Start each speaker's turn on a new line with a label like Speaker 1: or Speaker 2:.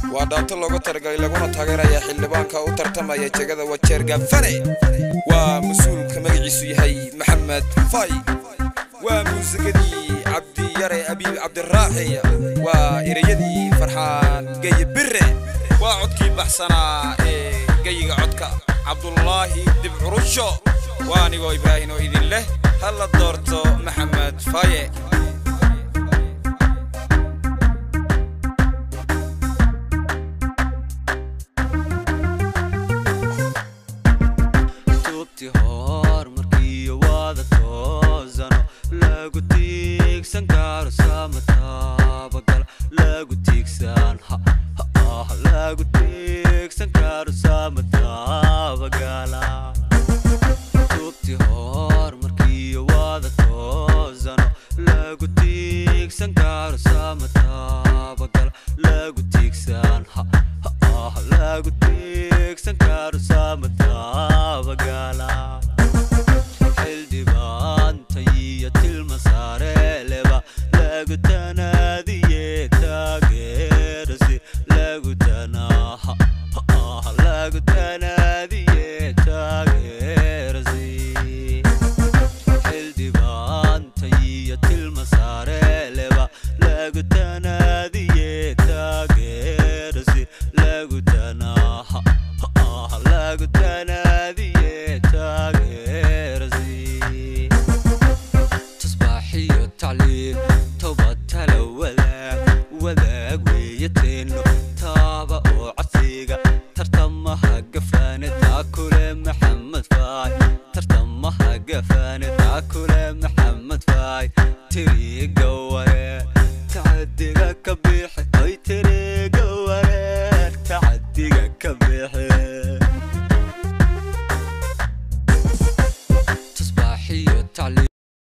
Speaker 1: waa dhaabto looga talagalay laguna taageeraya xildhibaanka u tartamaya jegada wajeer gaafane waa mas-uulka magaciisu yahay maxamed fay waa muusikadii cabdiyare abiib cabdiraaxi waa ereyadii farxaan geye bire waa codkii baxsanaa ee geyiga codka cabdulaahi dibcurusho waa anigoo ibraahin oo idin leh ha la doorto maxamed faye
Speaker 2: tubti horumarkiyo wada toosano lagu tiigsan karo samataabagal lagu tiigsan ha ha ah lagu tiigsan karo samataabagala tubti horumarkiyo wada toosano lagu tiigsan karo samatabagal lagu tiigsan ha ha ah lagu tiigsan karo samataabagala xildhibaanta iyo tilma saareleba lagu tanaadiye taageerasi lagu tanaaha ha ah lagu tanaadiye taageerasi xildhibaanta iyo tilma saareleba lagu tanaadiye taageerasi lagu tanaaha ha ah lagu tanaadiye taageerasi tusbaaxiyo tacliim toba tala wadaag wadaag weeyateeno taaba oo codsiga tartamaha gafaane taakule maxamed faay tartamaha gafaane taakule maxamed faay tiriga wareer tacadiga ka bixi ay tiriga wareer tacadiga ka bixi